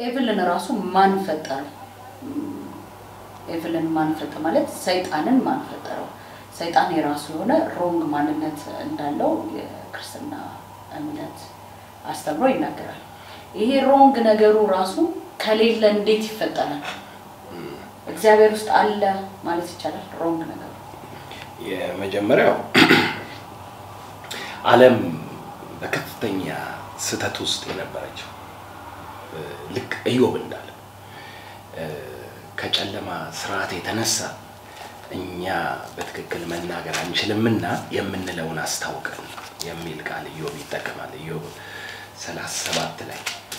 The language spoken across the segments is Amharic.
ኤቭልን ራሱ ማን ፈጠረው? ኤቭልን ማን ፈጠረ ማለት ሰይጣንን ማን ፈጠረው? ሰይጣን የራሱ የሆነ ሮንግ ማንነት እንዳለው የክርስትና እምነት አስተምሮ ይናገራል። ይሄ ሮንግ ነገሩ ራሱ ከሌለ እንዴት ይፈጠራል? እግዚአብሔር ውስጥ አለ ማለት ይቻላል ሮንግ ነገሩ? የመጀመሪያው ዓለም በከፍተኛ ስህተት ውስጥ የነበረችው ልክ ኢዮብ እንዳለ ከጨለማ ስርዓት የተነሳ እኛ በትክክል መናገር አንችልምና የምንለውን አስታውቀን የሚል ቃል ኢዮብ ይጠቀማል። ኢዮብ ሰላሳ ሰባት ላይ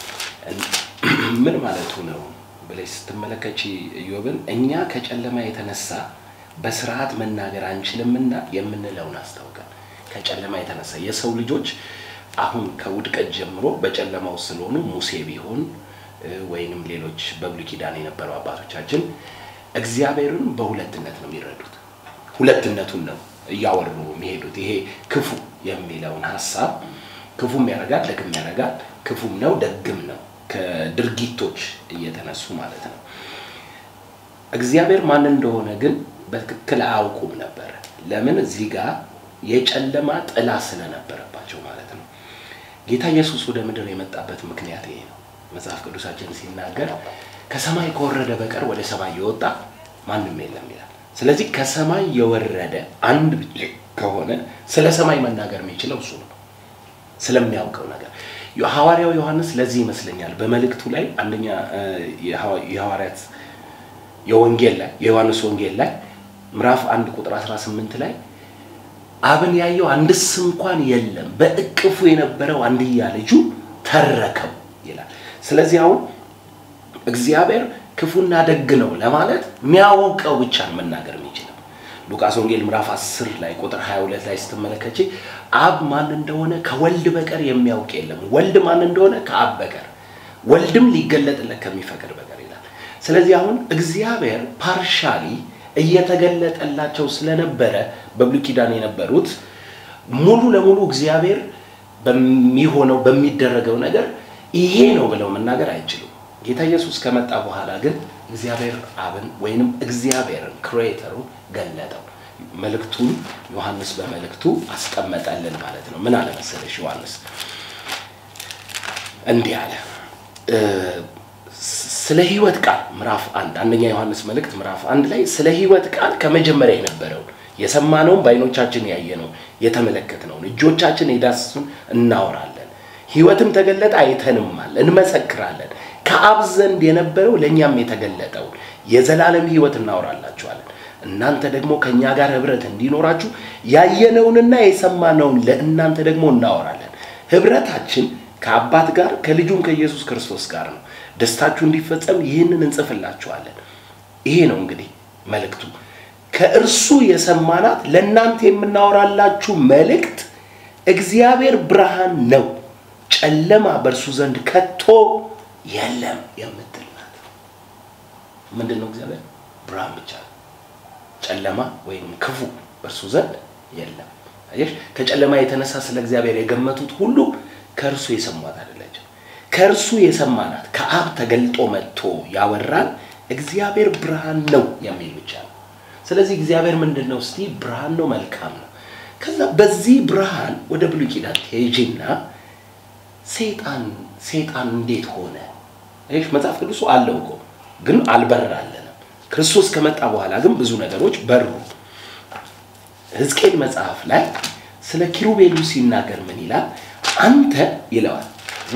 ምን ማለቱ ነው ብለሽ ስትመለከች ኢዮብን እኛ ከጨለማ የተነሳ በስርዓት መናገር አንችልምና የምንለውን አስታውቀን ከጨለማ የተነሳ የሰው ልጆች አሁን ከውድቀት ጀምሮ በጨለማ ውስጥ ስለሆኑ ሙሴ ቢሆን ወይንም ሌሎች በብሉይ ኪዳን የነበሩ አባቶቻችን እግዚአብሔርን በሁለትነት ነው የሚረዱት። ሁለትነቱን ነው እያወሩ የሚሄዱት። ይሄ ክፉ የሚለውን ሀሳብ ክፉም ያደርጋል፣ ደግም ያደርጋል፣ ክፉም ነው ደግም ነው ከድርጊቶች እየተነሱ ማለት ነው። እግዚአብሔር ማን እንደሆነ ግን በትክክል አያውቁም ነበረ። ለምን? እዚህ ጋር የጨለማ ጥላ ስለነበረባቸው ማለት ነው። ጌታ ኢየሱስ ወደ ምድር የመጣበት ምክንያት ይሄ ነው። መጽሐፍ ቅዱሳችን ሲናገር ከሰማይ ከወረደ በቀር ወደ ሰማይ የወጣ ማንም የለም ይላል። ስለዚህ ከሰማይ የወረደ አንድ ብቻ ከሆነ ስለ ሰማይ መናገር የሚችለው እሱ ነው፣ ስለሚያውቀው ነገር። ሐዋርያው ዮሐንስ ለዚህ ይመስለኛል በመልእክቱ ላይ አንደኛ የሐዋርያት የወንጌል ላይ የዮሐንስ ወንጌል ላይ ምዕራፍ አንድ ቁጥር 18 ላይ አብን ያየው አንድስ እንኳን የለም በእቅፉ የነበረው አንድያ ልጁ ተረከው ይላል። ስለዚህ አሁን እግዚአብሔር ክፉና ደግ ነው ለማለት የሚያውቀው ብቻ ነው መናገር የሚችለው። ሉቃስ ወንጌል ምዕራፍ 10 ላይ ቁጥር 22 ላይ ስትመለከች አብ ማን እንደሆነ ከወልድ በቀር የሚያውቅ የለም፣ ወልድ ማን እንደሆነ ከአብ በቀር ወልድም ሊገለጥለት ከሚፈቅድ በቀር ይላል። ስለዚህ አሁን እግዚአብሔር ፓርሻሊ እየተገለጠላቸው ስለነበረ በብሉይ ኪዳን የነበሩት ሙሉ ለሙሉ እግዚአብሔር በሚሆነው በሚደረገው ነገር ይሄ ነው ብለው መናገር አይችሉም። ጌታ ኢየሱስ ከመጣ በኋላ ግን እግዚአብሔር አብን ወይንም እግዚአብሔርን ክሬተሩ ገለጠው። መልእክቱን ዮሐንስ በመልእክቱ አስቀመጠልን ማለት ነው። ምን አለ መሰለሽ ዮሐንስ እንዲህ አለ ስለ ሕይወት ቃል ምዕራፍ አንድ አንደኛ ዮሐንስ መልእክት ምዕራፍ አንድ ላይ ስለ ሕይወት ቃል ከመጀመሪያ የነበረውን የሰማነውን በዓይኖቻችን ያየነውን የተመለከትነውን እጆቻችን የዳሰሱን እናወራለን። ሕይወትም ተገለጠ አይተንማል፣ እንመሰክራለን። ከአብ ዘንድ የነበረው ለእኛም የተገለጠውን የዘላለም ሕይወት እናወራላችኋለን። እናንተ ደግሞ ከእኛ ጋር ኅብረት እንዲኖራችሁ ያየነውንና የሰማነውን ለእናንተ ደግሞ እናወራለን። ኅብረታችን ከአባት ጋር ከልጁም ከኢየሱስ ክርስቶስ ጋር ነው። ደስታችሁ እንዲፈጸም ይህንን እንጽፍላችኋለን። ይሄ ነው እንግዲህ መልእክቱ። ከእርሱ የሰማናት ለእናንተ የምናወራላችሁ መልእክት እግዚአብሔር ብርሃን ነው፣ ጨለማ በእርሱ ዘንድ ከቶ የለም የምትል ናት። ምንድን ነው? እግዚአብሔር ብርሃን ብቻ ነው። ጨለማ ወይም ክፉ በእርሱ ዘንድ የለም። አየሽ፣ ከጨለማ የተነሳ ስለ እግዚአብሔር የገመቱት ሁሉ ከእርሱ የሰሟት አይደለችም። ከእርሱ የሰማናት ከአብ ተገልጦ መጥቶ ያወራን እግዚአብሔር ብርሃን ነው የሚል ብቻ ነው። ስለዚህ እግዚአብሔር ምንድን ነው? እስቲ ብርሃን ነው፣ መልካም ነው። ከዛ በዚህ ብርሃን ወደ ብሉይ ኪዳን ሄጂና ሰይጣን ሰይጣን እንዴት ሆነ? ይህ መጽሐፍ ቅዱሱ አለው እኮ ግን አልበራለንም። ክርስቶስ ከመጣ በኋላ ግን ብዙ ነገሮች በሩ። ሕዝቅኤል መጽሐፍ ላይ ስለ ኪሩቤሉ ሲናገር ምን ይላል? አንተ ይለዋል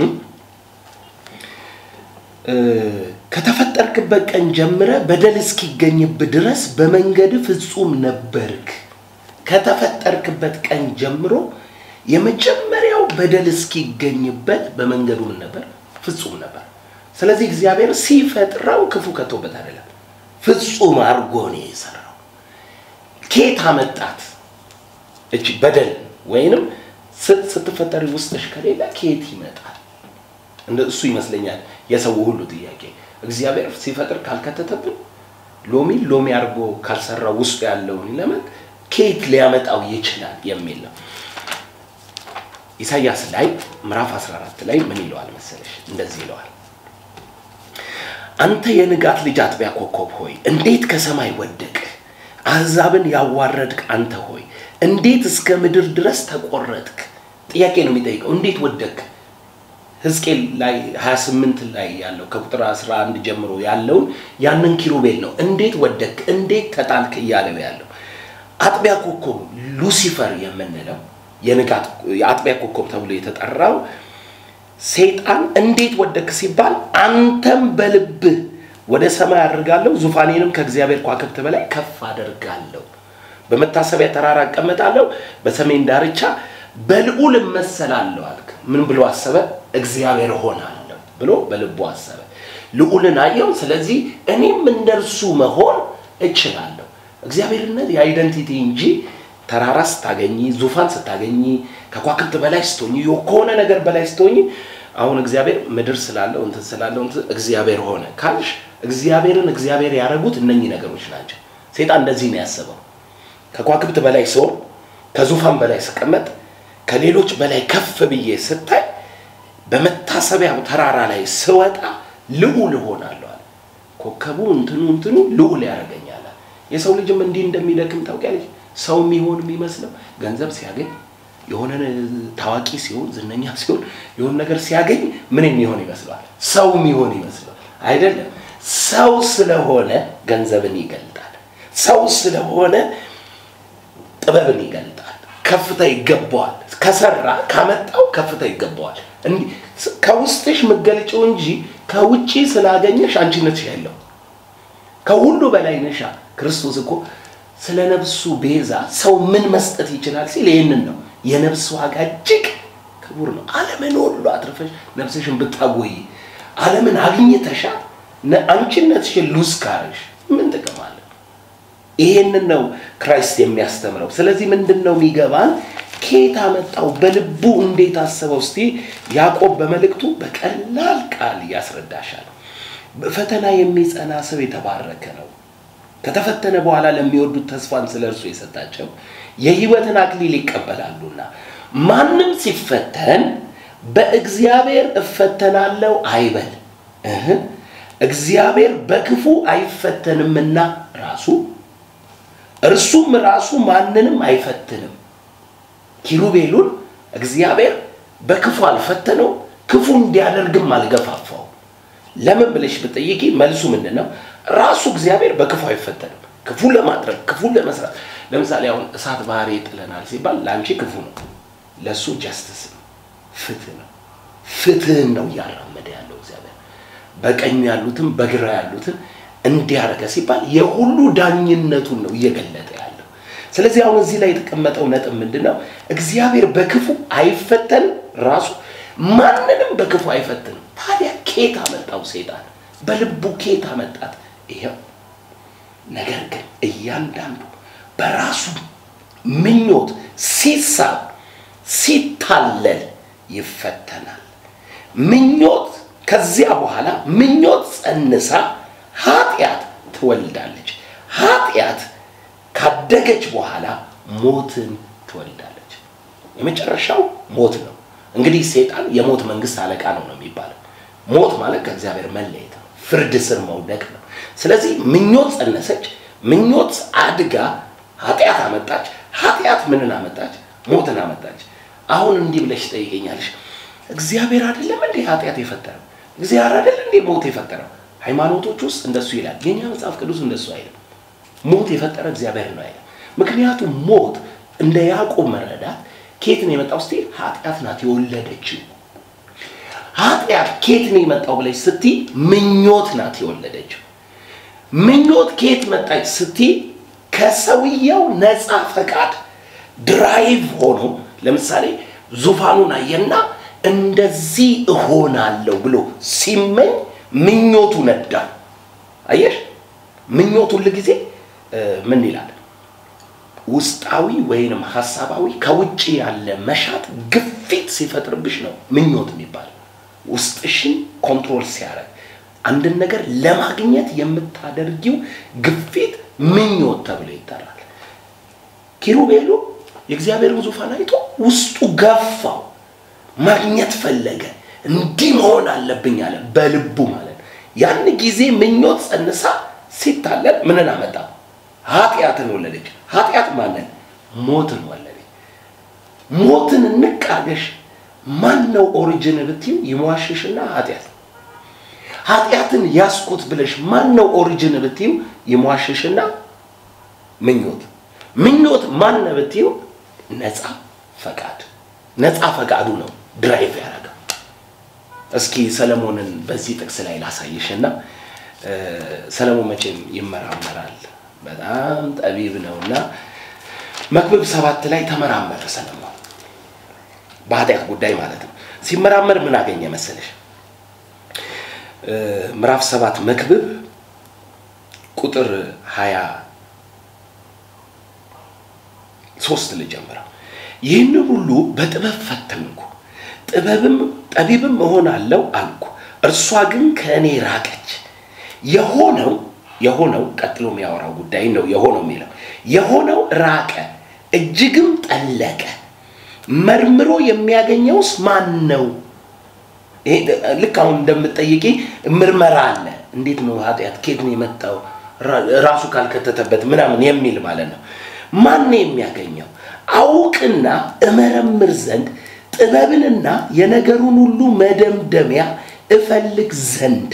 ከተፈጠርክበት ቀን ጀምረ በደል እስኪገኝብህ ድረስ በመንገድ ፍጹም ነበርክ። ከተፈጠርክበት ቀን ጀምሮ የመጀመሪያው በደል እስኪገኝበት በመንገዱ ምን ነበር? ፍጹም ነበር። ስለዚህ እግዚአብሔር ሲፈጥረው ክፉ ከቶበት አይደለም፣ ፍጹም አድርጎ ነው የሰራው። ኬት አመጣት እቺ በደል ወይንም ስትፈጠሪ ውስጥሽ ከሌለ ኬት ይመጣል? እንደ እሱ ይመስለኛል የሰው ሁሉ ጥያቄ። እግዚአብሔር ሲፈጥር ካልከተተብን ሎሚ ሎሚ አድርጎ ካልሰራው ውስጡ ያለውን ለምን ኬት ሊያመጣው ይችላል የሚል ነው። ኢሳያስ ላይ ምዕራፍ 14 ላይ ምን ይለዋል መሰለሽ? እንደዚህ ይለዋል አንተ የንጋት ልጅ አጥቢያ ኮከብ ሆይ እንዴት ከሰማይ ወደቅህ? አሕዛብን ያዋረድክ አንተ ሆይ እንዴት እስከ ምድር ድረስ ተቆረጥክ? ጥያቄ ነው የሚጠይቀው። እንዴት ወደቅክ? ሕዝቅኤል ላይ 28 ላይ ያለው ከቁጥር 11 ጀምሮ ያለውን ያንን ኪሩቤል ነው። እንዴት ወደቅክ? እንዴት ተጣልክ እያለው ያለው አጥቢያ ኮከብ ሉሲፈር የምንለው የንጋት የአጥቢያ ኮከብ ተብሎ የተጠራው ሰይጣን እንዴት ወደክ ሲባል አንተም በልብህ ወደ ሰማይ አድርጋለሁ፣ ዙፋኔንም ከእግዚአብሔር ከዋክብት በላይ ከፍ አደርጋለሁ፣ በመታሰቢያ ተራራ እቀመጣለሁ፣ በሰሜን ዳርቻ በልዑል እመሰላለሁ አልክ። ምን ብሎ አሰበ? እግዚአብሔር ሆናለሁ ብሎ በልቡ አሰበ። ልዑልን አየው። ስለዚህ እኔም እንደርሱ መሆን እችላለሁ። እግዚአብሔርነት የአይደንቲቲ እንጂ ተራራ ስታገኝ፣ ዙፋን ስታገኝ፣ ከኳክብት በላይ ስትሆኝ፣ ከሆነ ነገር በላይ ስትሆኝ አሁን እግዚአብሔር ምድር ስላለው እንትን ስላለው እንትን እግዚአብሔር ሆነ ካልሽ እግዚአብሔርን እግዚአብሔር ያደረጉት እነኚህ ነገሮች ናቸው። ሴጣን እንደዚህ ነው ያሰበው። ከኳክብት በላይ ስሆን፣ ከዙፋን በላይ ስቀመጥ፣ ከሌሎች በላይ ከፍ ብዬ ስታይ፣ በመታሰቢያው ተራራ ላይ ስወጣ ልዑል እሆናለሁ አለ። ኮከቡ እንትኑ እንትኑ ልዑል ያደርገኛል። የሰው ልጅም እንዲህ እንደሚደክም ታውቂያለሽ። ሰው የሚሆን የሚመስለው ገንዘብ ሲያገኝ የሆነ ታዋቂ ሲሆን ዝነኛ ሲሆን የሆነ ነገር ሲያገኝ ምን የሚሆን ይመስለዋል? ሰው የሚሆን ይመስለዋል። አይደለም። ሰው ስለሆነ ገንዘብን ይገልጣል። ሰው ስለሆነ ጥበብን ይገልጣል። ከፍታ ይገባዋል። ከሰራ ካመጣው ከፍታ ይገባዋል። እንዲህ ከውስጥሽ መገለጫው እንጂ ከውጪ ስላገኘሽ አንቺነትሽ ያለው ከሁሉ በላይ ነሻ። ክርስቶስ እኮ ስለ ነፍሱ ቤዛ ሰው ምን መስጠት ይችላል ሲል ይህንን ነው። የነፍስ ዋጋ እጅግ ክቡር ነው። ዓለምን ሁሉ አትርፈሽ ነፍስሽን ብታጎይ ዓለምን አግኝተሻል፣ አንቺነትሽን ሉዝ ካረሽ ምን ጥቅም አለ? ይሄንን ነው ክራይስት የሚያስተምረው። ስለዚህ ምንድን ነው የሚገባን? ከየት አመጣው? በልቡ እንዴት አሰበው? እስቲ ያዕቆብ በመልእክቱ በቀላል ቃል ያስረዳሻል። በፈተና የሚጸና ሰው የተባረከ ነው ከተፈተነ በኋላ ለሚወዱት ተስፋን ስለ እርሱ የሰጣቸው የሕይወትን አክሊል ይቀበላሉና። ማንም ሲፈተን በእግዚአብሔር እፈተናለሁ አይበል፣ እህ እግዚአብሔር በክፉ አይፈተንምና ራሱ እርሱም ራሱ ማንንም አይፈትንም። ኪሩቤሉን እግዚአብሔር በክፉ አልፈተነው፣ ክፉ እንዲያደርግም አልገፋፋው። ለምን ብለሽ ብጠይቂ መልሱ ምንድን ነው? ራሱ እግዚአብሔር በክፉ አይፈተንም። ክፉ ለማድረግ ክፉ ለመስራት ለምሳሌ አሁን እሳት ባህሪ ጥለናል ሲባል ለአንቺ ክፉ ነው፣ ለእሱ ጀስትስ ነው፣ ፍትህ ነው። ፍትህን ነው እያራመደ ያለው እግዚአብሔር። በቀኝ ያሉትን በግራ ያሉትን እንዲያደርገ ሲባል የሁሉ ዳኝነቱን ነው እየገለጠ ያለው። ስለዚህ አሁን እዚህ ላይ የተቀመጠው ነጥብ ምንድን ነው? እግዚአብሔር በክፉ አይፈተንም፣ ራሱ ማንንም በክፉ አይፈትንም። ታዲያ ኬት አመጣው ሴጣን? በልቡ ኬት አመጣት? ይኸው ነገር ግን እያንዳንዱ በራሱ ምኞት ሲሳብ ሲታለል ይፈተናል። ምኞት ከዚያ በኋላ ምኞት ጸንሳ ኃጢአት ትወልዳለች። ኃጢአት ካደገች በኋላ ሞትን ትወልዳለች። የመጨረሻው ሞት ነው። እንግዲህ ሴጣን የሞት መንግስት አለቃ ነው ነው የሚባለው። ሞት ማለት ከእግዚአብሔር መለየት ነው፣ ፍርድ ስር መውደቅ ነው። ስለዚህ ምኞት ጸነሰች፣ ምኞት አድጋ ኃጢአት አመጣች፣ ኃጢአት ምንን አመጣች? ሞትን አመጣች። አሁን እንዲህ ብለሽ ትጠይቀኛለሽ፣ እግዚአብሔር አይደለም እንዴ ኃጢአት የፈጠረው? እግዚአብሔር አይደለም እንዴ ሞት የፈጠረው? ሃይማኖቶች ውስጥ እንደሱ ይላል። የኛ መጽሐፍ ቅዱስ እንደሱ አይልም። ሞት የፈጠረ እግዚአብሔር ነው አይልም። ምክንያቱም ሞት እንደ ያዕቆብ መረዳት ኬት ነው የመጣው ስትይ ኃጢአት ናት የወለደችው። ኃጢአት ኬት ነው የመጣው ብለሽ ስትይ ምኞት ናት የወለደችው። ምኞት ኬት መጣች ስትይ ከሰውየው ነፃ ፈቃድ ድራይቭ ሆኖ ለምሳሌ ዙፋኑን አየና እንደዚህ እሆናለሁ ብሎ ሲመኝ ምኞቱ ነዳ። አየሽ፣ ምኞት ሁል ጊዜ ምን ይላል? ውስጣዊ ወይንም ሀሳባዊ ከውጭ ያለ መሻት ግፊት ሲፈጥርብሽ ነው ምኞት የሚባል ውስጥሽን ኮንትሮል ሲያደርግ አንድን ነገር ለማግኘት የምታደርጊው ግፊት ምኞት ተብሎ ይጠራል። ኪሩቤሉ የእግዚአብሔርን ዙፋን አይቶ ውስጡ ገፋው፣ ማግኘት ፈለገ። እንዲህ መሆን አለብኝ አለ በልቡ ማለት ያን ጊዜ ምኞት ጸንሳ ሲታለል ምንን አመጣ? ኃጢአትን ወለደች። ኃጢአት ማንን? ሞትን ወለደች። ሞትን እንቃገሽ ማን ነው ኦሪጅን ብትዩ ይሟሽሽና ኃጢአት ኃጢአትን ያስኩት ብለሽ ማን ነው ኦሪጅን ብትዩ ይሟሽሽና ምኞት ምኞት ማን ነው ብትዩ ነፃ ፈቃድ ነፃ ፈቃዱ ነው ድራይቭ ያደረገው እስኪ ሰለሞንን በዚህ ጥቅስ ላይ ላሳይሽና ሰለሞን መቼም ይመራመራል በጣም ጠቢብ ነውና መክብብ ሰባት ላይ ተመራመረ ሰለሞን በኃጢአት ጉዳይ ማለት ነው ሲመራመር ምን አገኘ መሰለሽ ምዕራፍ ሰባት መክብብ ቁጥር ሀያ ሶስት ልጀምረው ይህን ሁሉ በጥበብ ፈተንኩ ጥበብም ጠቢብም እሆናለሁ አልኩ እርሷ ግን ከእኔ ራቀች የሆነው የሆነው ቀጥሎ የሚያወራው ጉዳይ ነው የሆነው የሚለው የሆነው ራቀ እጅግም ጠለቀ መርምሮ የሚያገኘውስ ማን ነው ልክ አሁን እንደምትጠይቂ ምርመራ አለ እንዴት ነው ኃጢአት ኬት ነው የመጣው ራሱ ካልከተተበት ምናምን የሚል ማለት ነው ማን ነው የሚያገኘው አውቅና እመረምር ዘንድ ጥበብንና የነገሩን ሁሉ መደምደሚያ እፈልግ ዘንድ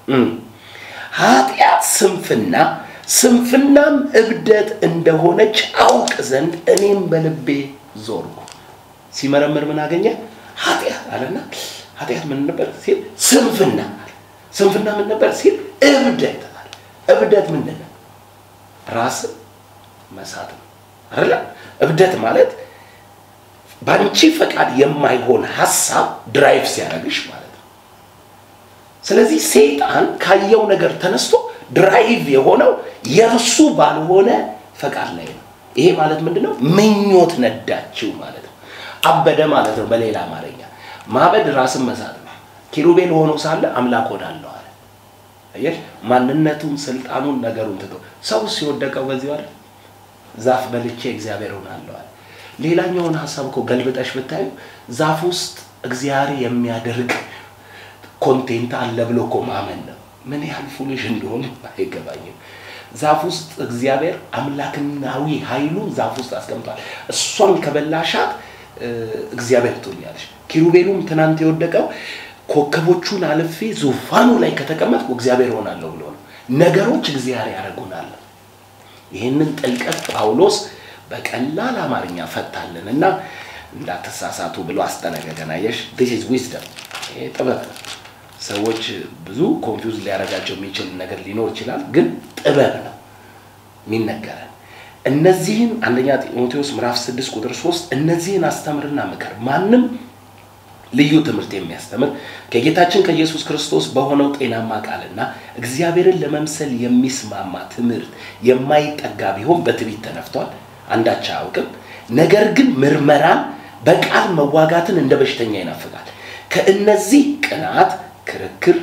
ኃጢአት ስንፍና ስንፍናም እብደት እንደሆነች አውቅ ዘንድ እኔም በልቤ ዞርኩ ሲመረምር ምን አገኘ ኃጢአት አለና ኃጢአት ምን ነበር ሲል ስንፍና ስንፍና ምን ነበር ሲል እብደት አለ እብደት ምንድን ነው ራስን መሳት ነው አይደለ እብደት ማለት በአንቺ ፈቃድ የማይሆን ሀሳብ ድራይቭ ሲያደርግሽ ማለት ነው ስለዚህ ሰይጣን ካየው ነገር ተነስቶ ድራይቭ የሆነው የእርሱ ባልሆነ ፈቃድ ላይ ነው ይሄ ማለት ምንድነው ምኞት ነዳችው ማለት ነው አበደ ማለት ነው በሌላ አማርኛ ማበድ ራስን መሳት ነው ኪሩቤል ሆኖ ሳለ አምላክ ሆናለሁ አለ አየሽ ማንነቱን ስልጣኑን ነገሩን ትቶ ሰው ሲወደቀው በዚህ አይደል ዛፍ በልቼ እግዚአብሔር ሆናለሁ አለ ሌላኛውን ሀሳብ እኮ ገልብጠሽ ብታዩ ዛፍ ውስጥ እግዚአብሔር የሚያደርግ ኮንቴንት አለ ብሎ እኮ ማመን ነው ምን ያህል ፉልሽ እንደሆነ አይገባኝም ዛፍ ውስጥ እግዚአብሔር አምላክናዊ ኃይሉን ዛፍ ውስጥ አስቀምጧል እሷን ከበላሻት እግዚአብሔር ትሆኛለሽ ኪሩቤሉም ትናንት የወደቀው ኮከቦቹን አልፌ ዙፋኑ ላይ ከተቀመጥኩ እግዚአብሔር ሆናለሁ ብሎ ነው ነገሮች እግዚአብሔር ያደርጉናል ይህንን ጥልቀት ጳውሎስ በቀላል አማርኛ ፈታልን እና እንዳትሳሳቱ ብሎ አስጠነቀቀን አየሽ ዲስ ኢዝ ዊዝደም ይሄ ጥበብ ነው ሰዎች ብዙ ኮንፊውዝ ሊያደርጋቸው የሚችል ነገር ሊኖር ይችላል ግን ጥበብ ነው የሚነገረን እነዚህን አንደኛ ጢሞቴዎስ ምዕራፍ 6 ቁጥር 3 እነዚህን አስተምርና ምከር ማንም ልዩ ትምህርት የሚያስተምር ከጌታችን ከኢየሱስ ክርስቶስ በሆነው ጤናማ ቃልና እግዚአብሔርን ለመምሰል የሚስማማ ትምህርት የማይጠጋ ቢሆን በትዕቢት ተነፍቷል አንዳች አያውቅም ነገር ግን ምርመራን በቃል መዋጋትን እንደ በሽተኛ ይናፍቃል ከእነዚህ ቅናት ክርክር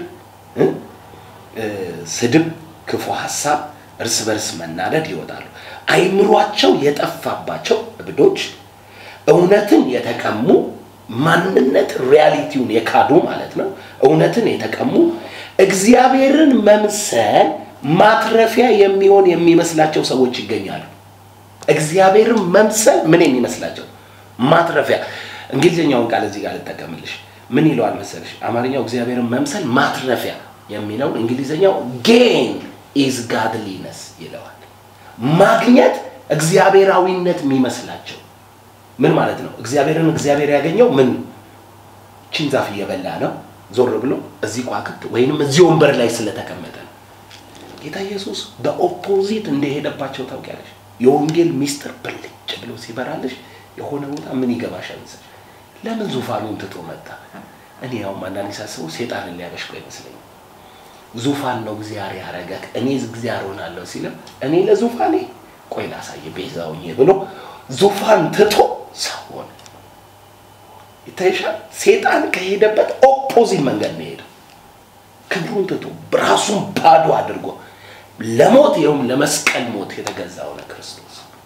ስድብ ክፉ ሀሳብ እርስ በርስ መናደድ ይወጣሉ አይምሯቸው የጠፋባቸው እብዶች እውነትን የተቀሙ ማንነት ሪያሊቲውን የካዱ ማለት ነው እውነትን የተቀሙ እግዚአብሔርን መምሰል ማትረፊያ የሚሆን የሚመስላቸው ሰዎች ይገኛሉ እግዚአብሔርን መምሰል ምን የሚመስላቸው ማትረፊያ እንግሊዝኛውን ቃል እዚህ ጋር ልጠቀምልሽ ምን ይለዋል መሰለሽ አማርኛው እግዚአብሔርን መምሰል ማትረፊያ የሚለውን እንግሊዝኛው ጌን ኢዝ ጋድሊነስ ይለዋል ማግኘት እግዚአብሔራዊነት የሚመስላቸው ምን ማለት ነው እግዚአብሔርን እግዚአብሔር ያገኘው ምን ቺን ዛፍ እየበላ ነው ዞር ብሎ እዚህ ቋክት ወይንም እዚህ ወንበር ላይ ስለተቀመጠ ነው ጌታ ኢየሱስ በኦፖዚት እንደሄደባቸው ታውቂያለሽ የወንጌል ሚስጥር ብልጭ ብሎ ሲበራልሽ የሆነ ቦታ ምን ይገባሻል መሰለሽ ለምን ዙፋኑን ትቶ መጣ እኔ ያውም አንዳንድ ሳስበው ሴጣንን ሊያበሽቆ ይመስለኛል ዙፋን ነው እግዚአብሔር ያረገ እኔ እግዚአብሔር ሆናለሁ ሲልም እኔ ለዙፋኔ ቆይ ላሳይ ቤዛውኝ ብሎ ዙፋን ትቶ ሰው ሆነ ይታይሻል ሴጣን ከሄደበት ኦፖዚት መንገድ ነው ሄደው ክብሩን ትቶ ራሱን ባዶ አድርጎ ለሞት ይኸውም ለመስቀል ሞት የተገዛ ሆነ ክርስቶስ